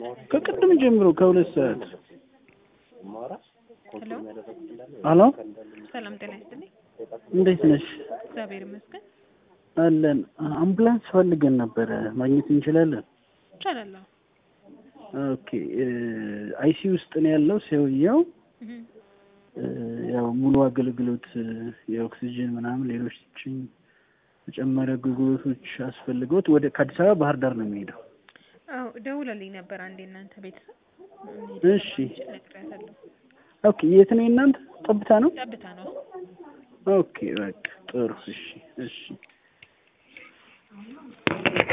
ከቅድም ጀምሮ ከሁለት ሰዓት ሄሎ አሎ ሰላም ጤና ይስጥልኝ። እንዴት ነሽ? እግዚአብሔር ይመስገን። አለን አምቡላንስ ፈልገን ነበረ ማግኘት እንችላለን? ይቻላል። ኦኬ አይሲ ውስጥ ነው ያለው ሰውየው። እህ እ፣ ያው ሙሉ አገልግሎት እ፣ የኦክሲጅን ምናምን ሌሎች ተጨማሪ አገልግሎቶች አስፈልገውት ወደ ከአዲስ አበባ ባህር ዳር ነው የሚሄደው። አዎ ደውለልኝ ነበር አንዴ እናንተ ቤተሰብ እሺ ነግሬያታለሁ። ኦኬ የት ነው የእናንተ? ጠብታ ነው? ጠብታ ነው። ኦኬ በቃ ጥሩ እሺ እሺ